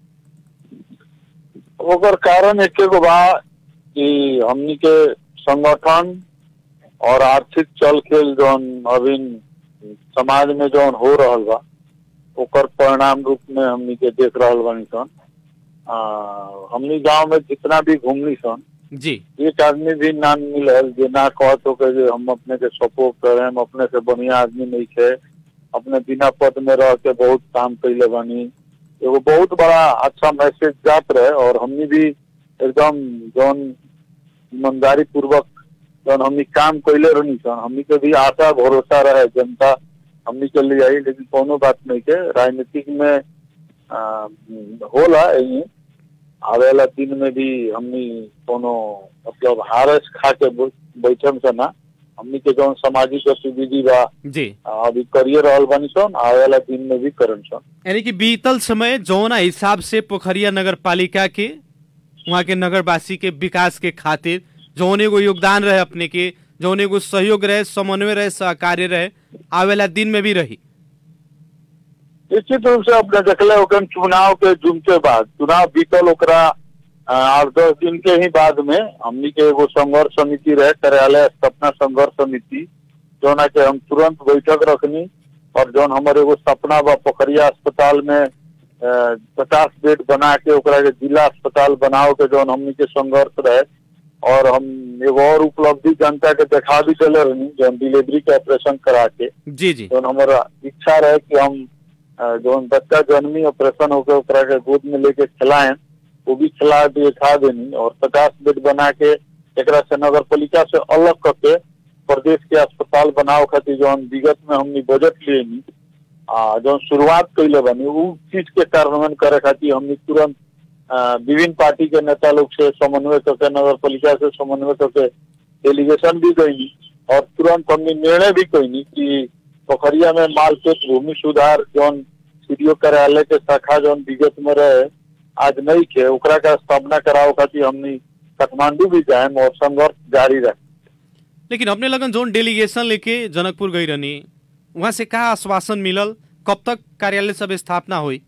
[SPEAKER 5] ओकर कारण एक गो बा कि हमनी के संगठन और आर्थिक चल खेल जौन अभी समाज में जौन हो रहल बा ओकर परिणाम रूप में हमनी के देख रहल बानी सन आ, हमनी गांव में जितना भी घूमनी सन
[SPEAKER 3] जी
[SPEAKER 5] एक आदमी भी ना मिलल जे ना कहत हो के जे हम अपने के सपोर्ट करे हम अपने से बढ़िया आदमी नहीं थे अपने बिना पद में रह के बहुत काम कैले बानी एगो बहुत बड़ा अच्छा मैसेज जात रहे और हमनी भी एकदम जौन ईमानदारी पूर्वक जौन हमनी काम कैले रहनी सन हमनी के भी आशा भरोसा रहे जनता हमनी के लिए आई लेकिन कोनो बात नहीं के राजनीतिक में आ, होला यही आवे वाला दिन में भी हमनी कोनो मतलब हारस खा के ब- बैठम से ना हमनी के जौन सामाजिक गतिविधि बा
[SPEAKER 3] जी
[SPEAKER 5] आ, अभी करिए रहल बानी सन आवे वाला दिन में भी करन सन
[SPEAKER 3] यानी कि बीतल समय जौना हिसाब से पोखरिया नगर पालिका के वहाँ के नगरवासी के विकास के खातिर जौन एगो योगदान रहे अपने के जौन एगो सहयोग रहे समन्वय रहे सहकार्य रहे आवेला दिन में भी रही
[SPEAKER 5] निश्चित रूप से अपने देखले ओकन चुनाव के जुम के बाद चुनाव बीतल ओकरा आ, आठ दस दिन के ही बाद में हमनी के एगो संघर्ष समिति रहे कार्यालय स्थापना संघर्ष समिति जोना के हम तुरंत बैठक रखनी और जौन हमारे एगो सपना बा पोखरिया अस्पताल में पचास बेड बना के ओकरा के जिला अस्पताल बनाओ के जौन हमनी के संघर्ष रहे और हम एगो और उपलब्धि जनता के देखा भी चले रहनी जो हम डिलीवरी के ऑपरेशन करा के
[SPEAKER 3] जी जी
[SPEAKER 5] जो हमारा इच्छा रहे कि हम अ, जो बच्चा जन्मी ऑपरेशन होकर ओकरा के गोद में लेके खिलाएं वो भी खिला दिए खा देनी और पचास बेड बना के एकरा से नगर पालिका से अलग करके प्रदेश के अस्पताल बनाओ खातिर जो विगत में हमनी बजट लिए नी आ जो शुरुआत कैले बनी उ चीज के कार्यान्वयन करे खातिर हमनी तुरंत अ, विभिन्न पार्टी के नेता लोग से समन्वय करके नगर पालिका से समन्वय करके डेलीगेशन भी गई और तुरंत हमने निर्णय भी कैनी कि पोखरिया में मालपेट भूमि सुधार जौन सीडीओ कार्यालय के शाखा जौन विगत में रहे आज नहीं के ओकरा का स्थापना कराओ खातिर हमनी काठमांडू भी जाए और संघर्ष जारी रहे
[SPEAKER 3] लेकिन अपने लगन जोन डेलीगेशन लेके जनकपुर गई रहनी वहाँ से का आश्वासन मिलल कब तक कार्यालय सब स्थापना हुई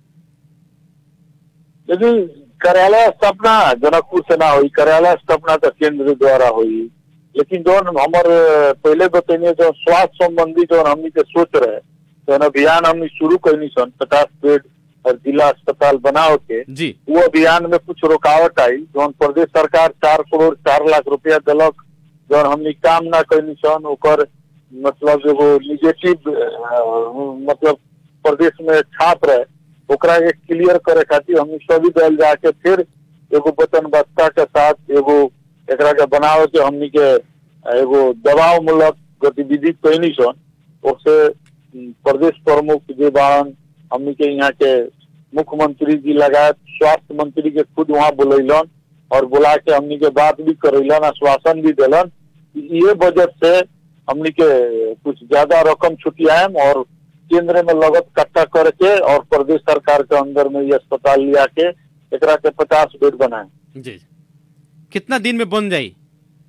[SPEAKER 5] लेकिन कार्यालय स्थापना जनकपुर से ना हुई कार्यालय स्थापना तो केंद्र द्वारा हुई लेकिन जो हमारे पहले बतैनी जो स्वास्थ्य संबंधी जो हमनी के सोच रहे तो अभियान हमनी शुरू कैनी सन पचास बेड और जिला अस्पताल बनाओ के
[SPEAKER 3] जी
[SPEAKER 5] वो अभियान में कुछ रुकावट आई जौन प्रदेश सरकार चार करोड़ चार लाख रुपया दिलक जौन हमनी काम ना कैनी सन ओकर मतलब एगो निगेटिव मतलब प्रदेश में छाप रहे ओकरा के क्लियर करे खातिर हमनी सभी दल जाके फिर एगो वचनबद्धता के साथ एगो एकरा के बनावे के हमनी के एगो दबाव मूलक गतिविधि कैनी सन उससे प्रदेश प्रमुख जे बारन हमनी के यहाँ के मुख्यमंत्री जी लगायत स्वास्थ्य मंत्री के खुद वहाँ बुलैलन और बुला के हमनी के बात भी करैलन आश्वासन भी दिलन कि ये बजट से हमनी के कुछ ज्यादा रकम छुटियाएम और केंद्र में लगत इकट्ठा करके और प्रदेश सरकार के अंदर में ये अस्पताल लिया के एकरा के पचास बेड बनाए
[SPEAKER 3] जी जी। कितना दिन में बन जाई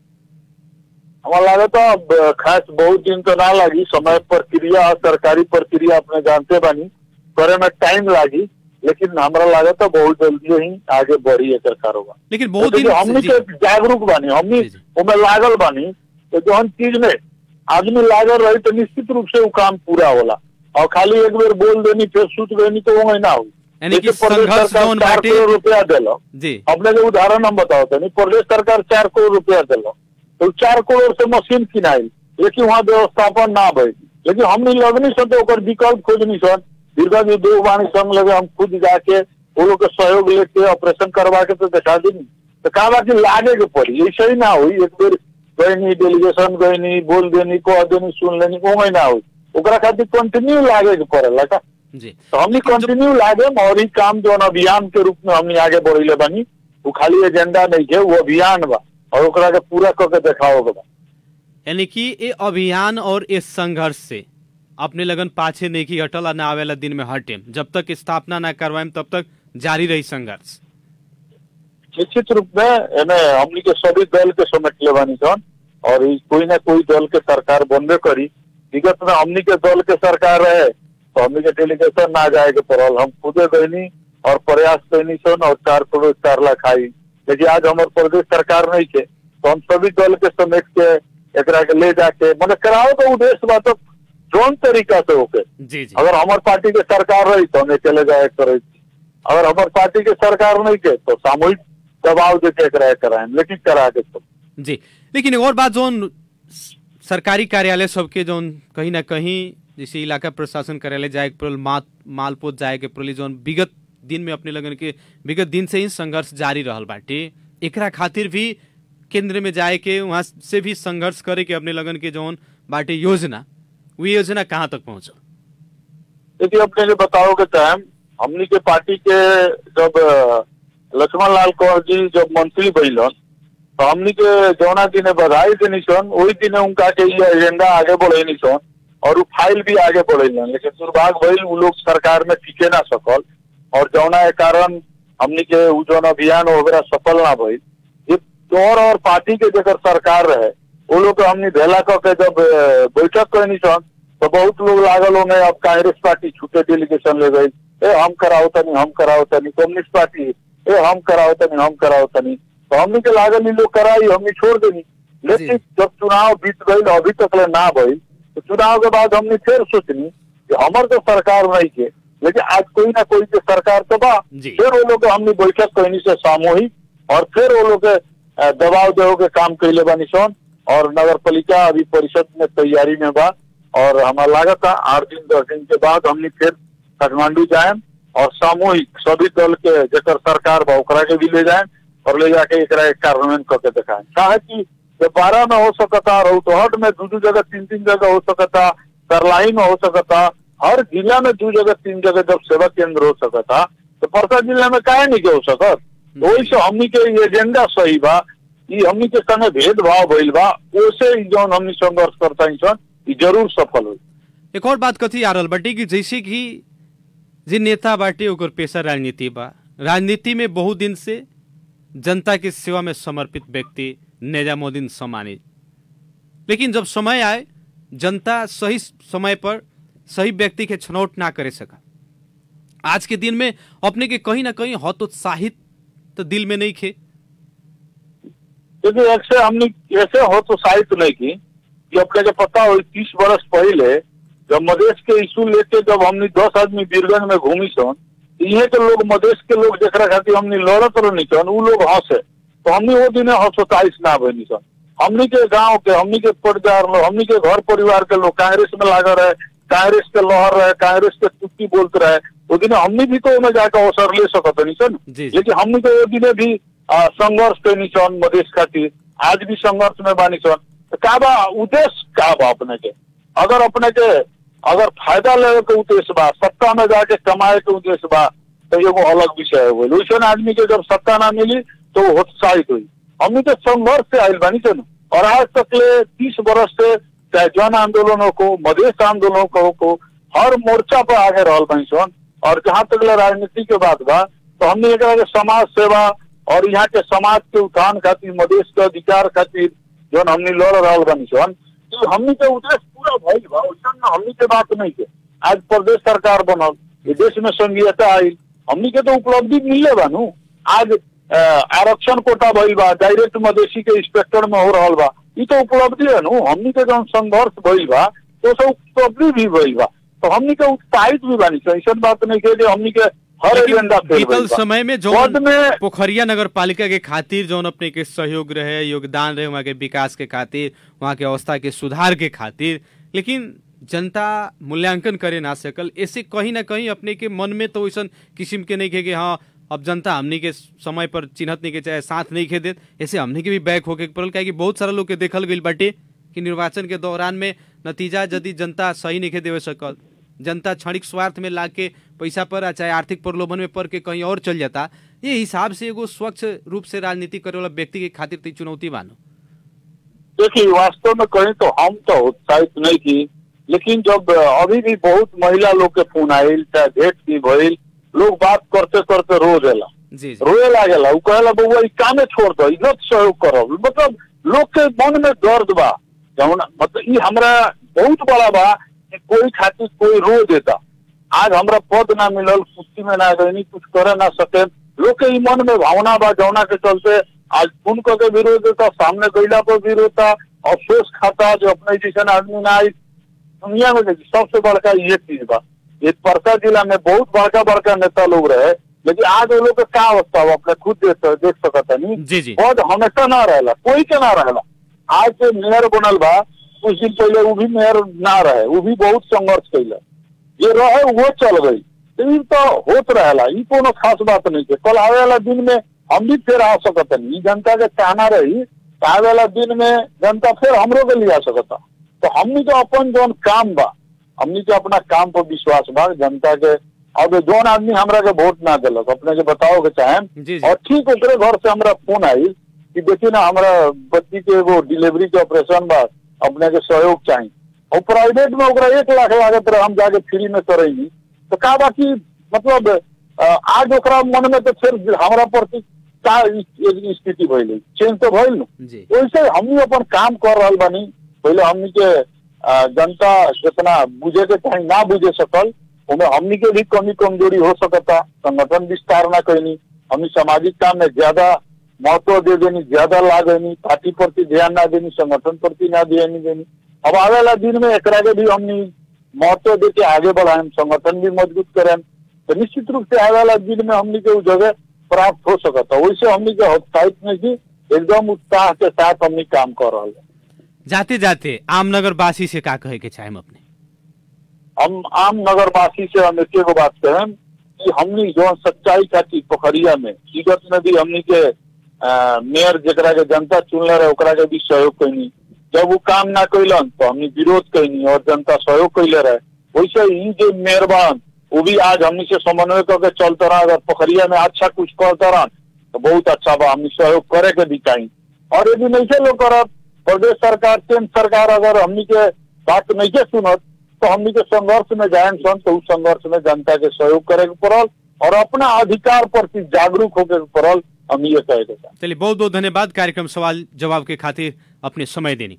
[SPEAKER 5] हमारा लगे तो अब खास बहुत दिन तो ना लगी समय प्रक्रिया और सरकारी प्रक्रिया अपने जानते बानी करे में टाइम लागी लेकिन हमरा लगे तो बहुत जल्दी ही आगे बढ़ी एकर कारोबार
[SPEAKER 3] लेकिन बहुत
[SPEAKER 5] लेकिन
[SPEAKER 3] दिन
[SPEAKER 5] हमनी
[SPEAKER 3] जी,
[SPEAKER 5] के जागरूक बानी हमनी
[SPEAKER 3] जी, जी।
[SPEAKER 5] उमे लागल बानी तो जौन चीज में आदमी लागल रही तो निश्चित रूप से वो काम पूरा होला और खाली एक बेर बोल देनी फिर सूच गई तो वो ना हुई
[SPEAKER 3] यानी कि
[SPEAKER 5] जैसे प्रदेश
[SPEAKER 3] संघर्ष
[SPEAKER 5] सरकार
[SPEAKER 3] जौन
[SPEAKER 5] चार
[SPEAKER 3] बाटे-
[SPEAKER 5] करोड़ रुपया दिलो
[SPEAKER 3] जी
[SPEAKER 5] अपने के उदाहरण हम बताओ तनी प्रदेश सरकार चार करोड़ रुपया दिलो तो चार करोड़ से मशीन किनाइल लेकिन वहाँ व्यवस्थापन ना भइल लेकिन हमने लगनी सन तो ओकर विकल्प खोजनी सन दीर्घा जी दो बाणी संग लगे हम खुद जाके वो लोग के सहयोग लेके ऑपरेशन करवा के तो दिखा दी तो कहा बा कि लागे के पड़ी ऐसे ही ना हुई एक बेर गईनी डेलीगेशन गईनी बोल देनी कह देनी सुन लेनी वो ना हुई ओकरा खातिर कंटिन्यू लागे के पड़ेला का
[SPEAKER 3] जी
[SPEAKER 5] तो हमनी
[SPEAKER 3] लेकिन जब-
[SPEAKER 5] कंटिन्यू लागे और ई काम जो अभियान के रूप में हमनी आगे बढ़ले बानी वो खाली एजेंडा नहीं है वो अभियान बा और ओकरा के पूरा करके देखाओ के बा
[SPEAKER 3] यानी कि ये अभियान और इस संघर्ष से अपने लगन पाछे नहीं की हटल और ना आवेला दिन में हटे जब तक स्थापना ना करवाएम तब तक जारी रही संघर्ष
[SPEAKER 5] निश्चित रूप में एमे हमनी के सभी दल के समेट ले बानी सन और ई कोई ना कोई दल के सरकार बनबे करी विगत में हमनी के दल के सरकार रहे तो हमनी के डेलीगेशन ना जाए के पड़ल हम खुदे गईनी और प्रयास कैनी सन और चार करोड़ चार लाख आई लेकिन आज हमारे प्रदेश सरकार नहीं के तो हम सभी दल के समेट के एकरा के ले जाके मैंने कराओ तो उद्देश्य बा तो जोन तरीका से होके
[SPEAKER 3] जी जी
[SPEAKER 5] अगर हमारे पार्टी के सरकार रही तो हमें चले जाए करे अगर हमारे पार्टी के सरकार नहीं के तो सामूहिक दबाव देके एकरा कराए लेकिन करा के तो
[SPEAKER 3] जी लेकिन एक और बात जोन सरकारी कार्यालय सबके जोन कहीं ना कहीं जैसे इलाका प्रशासन कार्यालय जाए के पड़ल मा, मालपोत जाए के पड़ल जोन विगत दिन में अपने लगन के विगत दिन से ही संघर्ष जारी रहल बाटे एकरा खातिर भी केंद्र में जाए के वहाँ से भी संघर्ष करे के अपने लगन के जोन बाटे योजना वो योजना कहाँ तक पहुंचल
[SPEAKER 5] यदि अपने जो बताओ के टाइम हमनी के पार्टी के जब अ, लक्ष्मण लाल कौर जी जब मंत्री बनिलन तो हमनी के जौना दिने बधाई देनी सन वही दिने उनका के ये एजेंडा आगे बढ़ेनी सन और वो फाइल भी आगे बढ़ेलन लेकिन दुर्भाग्य भइल उ लोग सरकार में टिके ना सकल और जौना के कारण हमनी के उ जौन अभियान वगैरह सफल ना भइल ये तोर और पार्टी के जगह सरकार रहे वो लोग के हमनी भेला क के जब अ, बैठक कैनी सन तो बहुत लोग लागल होंगे अब कांग्रेस पार्टी छूटे डेलीगेशन ले गई ए हम कराओ तनी हम कराओ तनी कम्युनिस्ट पार्टी ए हम कराओ तनी हम कराओ तनी तो हमनी के लागल इ लोग कराई हमनी छोड़ देनी लेकिन जब चुनाव बीत गई अभी तक ले ना भइल तो चुनाव के बाद हमने फिर सोचनी कि हमर तो सरकार नहीं के लेकिन आज कोई ना कोई के सरकार तो बा
[SPEAKER 3] जी।
[SPEAKER 5] फिर वो लोग के हमने बैठक कहनी से सामूहिक और फिर वो लोग के अ, दबाव देवे के काम कैले बानी सन और नगर पालिका अभी परिषद में तैयारी में बा और हमारा लागत है आठ दिन दस दिन के बाद हमने फिर काठमांडू जाए और सामूहिक सभी दल के जकर सरकार बा ओकरा के भी ले जाए और ले जाके एकरा एक कार्यान्वयन करके दिखाए काहे कि जब बारह में हो सकता रौतहट में दू दू जगह तीन तीन जगह हो सकता करलाई में हो सकता हर जिला में दू जगह तीन जगह जब सेवा केंद्र हो सकता तो परसा जिला में काहे नहीं के हो सकत वही से हमनी के ये एजेंडा सही बा ई हमनी के संगे भेदभाव भइल बा ओसे ई जौन हमनी संघर्ष करता सन ई जरूर सफल होई
[SPEAKER 3] एक और बात कथी आ रहल बाटे कि जैसे कि जे नेता बाटे ओकर पेशा राजनीति बा राजनीति में बहुत दिन से जनता के सेवा में समर्पित व्यक्ति निजामुद्दीन सम्मानित लेकिन जब समय आए जनता सही समय पर सही व्यक्ति के छनौट ना करे सका आज के दिन में अपने के कहीं ना कहीं हतोत्साहित तो दिल में नहीं खे
[SPEAKER 5] क्योंकि ऐसे हमने ऐसे हो तो साहित्य नहीं की कि अपने के पता हो तीस बरस पहले जब मधेश के इशू लेके जब हमने दस आदमी बीरगंज में घूमी सन इहे के लोग मधेश के लोग जरा खातिर हमने लड़त रहनी सन उ लोग हंसे तो हमने वो दिन हंसोताइस ना बनी सन हमनी के गांव के हमनी के परिवार लोग हमनी के घर परिवार के लोग कांग्रेस में लागल रहे कांग्रेस के लहर रहे कांग्रेस के चुटकी बोलते रहे वो दिन हमनी भी तो ओमे जाकर अवसर ले सकत नहीं सन
[SPEAKER 3] जी, जी।
[SPEAKER 5] लेकिन हमनी के वो दिने भी आ, संघर्ष कैनी सन मधेश खातिर आज भी संघर्ष में बानी सन तो का बा उद्देश्य का बा अपने के अगर अपने के अगर फायदा लेवे के उद्देश्य बा सत्ता में जाके कमाए के उद्देश्य बा तो एगो अलग विषय हो गई वैसे आदमी के जब सत्ता ना मिली तो वो उत्साहित हुई हमनी के संघर्ष से आयल बानी सन और आज तक ले तीस बरस से चाहे जन आंदोलनों को मधेश आंदोलनों को, को हर मोर्चा पर आगे रहल बानी सन और जहाँ तक ले राजनीति के बात बा तो हमने एकरा के समाज सेवा और यहाँ के समाज के उत्थान खातिर मधेश के अधिकार खातिर जौन हमने लड़ रहल बानी सन तो हमनी के उद्देश्य पूरा भइल बा वैसन ना हमनी के बात नहीं के आज प्रदेश सरकार बनल ये देश में संघीयता आई हमनी के तो उपलब्धि मिलले बा नु आज अ, आरक्षण कोटा भइल बा डायरेक्ट मधेसी के इंस्पेक्टर में हो रहल बा ई तो उपलब्धि है नु हमनी के जौन संघर्ष भइल बा तो सब उपलब्धि भी भइल बा तो हमनी के उत्साहित भी बानी सन ऐसन बात नहीं के जे हमनी के हर
[SPEAKER 3] लेकिन
[SPEAKER 5] एजेंडा फेल
[SPEAKER 3] बीतल
[SPEAKER 5] भइल बा।
[SPEAKER 3] समय में जो
[SPEAKER 5] पद में
[SPEAKER 3] पोखरिया नगर पालिका के खातिर जौन अपने के सहयोग रहे योगदान रहे वहाँ के विकास के खातिर वहाँ के अवस्था के सुधार के खातिर लेकिन जनता मूल्यांकन करे ना सकल ऐसे कहीं ना कहीं अपने के मन में तो वैसन किस्म के नहीं खे कि हाँ अब जनता हमनी के समय पर चिन्हत नहीं के चाहे साथ नहीं खे देत ऐसे हमनी के भी बैक होके पड़ल काहे कि बहुत सारा लोग के देखल गई बाटे कि निर्वाचन के दौरान में नतीजा यदि जनता सही नहीं खे देवे सकल जनता क्षणिक स्वार्थ में लाके पैसा पर आ चाहे आर्थिक प्रलोभन में पड़ के कहीं और चल जाता ये हिसाब से एगो स्वच्छ रूप से राजनीति करे वाला व्यक्ति के खातिर तो ई चुनौती बानो
[SPEAKER 5] देखिए वास्तव में कहें तो हम तो उत्साहित नहीं थी लेकिन जब अभी भी बहुत महिला लोग के फोन आयल चाहे भेंट की भइल लोग बात करते करते रो देला
[SPEAKER 3] जी जी
[SPEAKER 5] रोए लागेला उ कहेला बउआ ई कामे छोड़ दो इज्जत सहयोग करब मतलब लोग के मन में दर्द बा जौन मतलब ई हमरा बहुत बड़ा बा कि कोई खातिर कोई रो देता आज हमरा पद ना मिलल कुर्सी में ना गई कुछ करे ना सके लोग के ई मन में भावना बा जौना के चलते आज फोन करके विरोध देता सामने गईला पर विरोध था अफसोस खाता जो अपने जैसन आदमी ना आई दुनिया में देखिए सबसे बड़का ये चीज बा ये परसा जिला में बहुत बड़का बड़का नेता लोग रहे लेकिन आज वो लोग के का अवस्था हो अपने खुद देख देख सकता नहीं
[SPEAKER 3] जी जी
[SPEAKER 5] पद हमेशा ना रहेला कोई के ना रहेला आज जो मेयर बनल बा कुछ दिन पहले वो भी मेयर ना रहे वो भी बहुत संघर्ष कैले ये रहे वो चल गई तो ई तो होत रहेला ई कोनो खास बात नहीं है कल आवे वाला दिन में हम भी फिर आ सकत नहीं जनता के कहना रही तो आवे वाला दिन में जनता फिर हमरो के लिए आ सकता तो हमनी तो अपन जौन काम बा हमनी के अपना काम पर विश्वास बा जनता के अब जौन आदमी हमरा के वोट ना दिलक अपने के बताओ के चाहे
[SPEAKER 3] जी जी
[SPEAKER 5] और ठीक ओकरे घर से हमरा फोन आई कि देखिए ना हमरा बच्ची के एगो डिलीवरी के ऑपरेशन बा अपने के सहयोग चाहिए और प्राइवेट में ओकरा एक लाख लागत रहे हम जाके फ्री में करेंगी तो का बाकी मतलब अ, आज ओकरा मन में तो फिर हमरा प्रति का इ- स्थिति भइल चेंज तो भइल न
[SPEAKER 3] जी
[SPEAKER 5] वैसे हमनी अपन काम कर रहल बानी पहले हमनी के अ, जनता जितना बुझे के चाहे ना बुझे सकल उनमें हमनी के भी कमी कमजोरी हो सकता संगठन विस्तार ना कैनी हमनी सामाजिक काम में ज्यादा महत्व दे देनी ज्यादा ला देनी पार्टी प्रति ध्यान ना देनी संगठन प्रति ना ध्यान देनी अब आवे वाला दिन में एकरा के भी हमनी महत्व दे के आगे बढ़ाएं संगठन भी मजबूत करें तो निश्चित रूप से आवे वाला दिन में हमनी के उ जगह प्राप्त हो सकता वैसे हमनी के हत्याहित नहीं की एकदम उत्साह के साथ हमनी काम कर रहे हैं
[SPEAKER 3] जाते जाते आमनगर वासी से का कहे के चाहे अपने
[SPEAKER 5] हम आम नगरवासी से हम एक एगो बात कहें कि हमनी जो सच्चाई खातिर पोखरिया में विगत में भी हमनी के अ, मेयर जेकरा के जनता चुनले रहे ओकरा के भी सहयोग कैनी जब वो काम ना कैलन तो हमनी विरोध कैनी और जनता सहयोग कैले रहे वैसे ही जो मेयरबान वो भी आज हमनी से समन्वय करके चलते रहा अगर पोखरिया में अच्छा कुछ करते रहा तो बहुत अच्छा बा हमनी सहयोग करे के भी चाहिए और यदि नहीं से लोग करत प्रदेश सरकार केंद्र सरकार अगर हमनी के बात नहीं के सुनत तो हमनी के संघर्ष में जाए सन तो उस संघर्ष में जनता के सहयोग करे के पड़ल और अपना अधिकार प्रति जागरूक होके पड़ल हम ये कहे के चाहें।
[SPEAKER 3] चलिए बहुत बहुत धन्यवाद कार्यक्रम सवाल जवाब के खातिर अपने समय देनी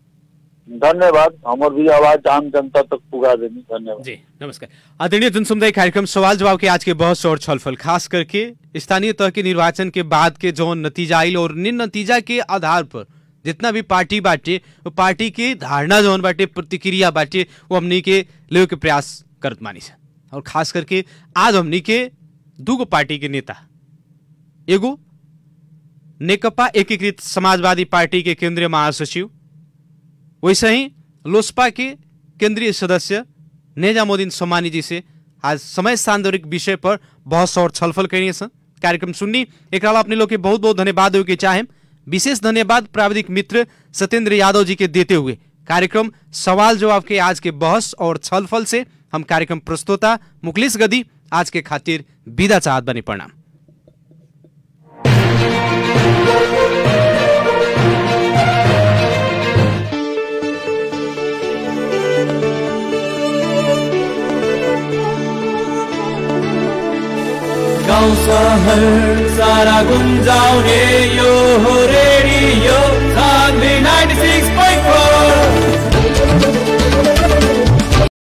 [SPEAKER 5] धन्यवाद हमार भी आवाज आम जनता तक पुगा देनी धन्यवाद
[SPEAKER 3] जी नमस्कार आदरणीय जनसमुदाय कार्यक्रम सवाल जवाब के आज के बहस और छलफल खास करके स्थानीय तह के निर्वाचन के बाद के जो नतीजा आयल और निन नतीजा के आधार पर जितना भी पार्टी बाटे वो पार्टी के धारणा जौन बाटे प्रतिक्रिया बाटे वो हमनी के ले के प्रयास करत मानी से और खास करके आज हमनी के दूगो पार्टी के नेता एगो नेकपा एकीकृत समाजवादी पार्टी के केंद्रीय महासचिव वैसे ही लोसपा के केंद्रीय सदस्य नेजामुद्दीन सोमानी जी से आज समय सांदर्भिक विषय पर बहस और छलफल करिए सन कार्यक्रम सुननी एक अपने लोग के बहुत बहुत धन्यवाद हो के चाहे विशेष धन्यवाद प्राविधिक मित्र सत्येंद्र यादव जी के देते हुए कार्यक्रम सवाल जवाब के आज के बहस और छलफल से हम कार्यक्रम प्रस्तोता मुकलेश गदी आज के खातिर विदा चाहत बने प्रणाम
[SPEAKER 6] गाउँ सहर सारा गुन्जाउने यो हो रेडियो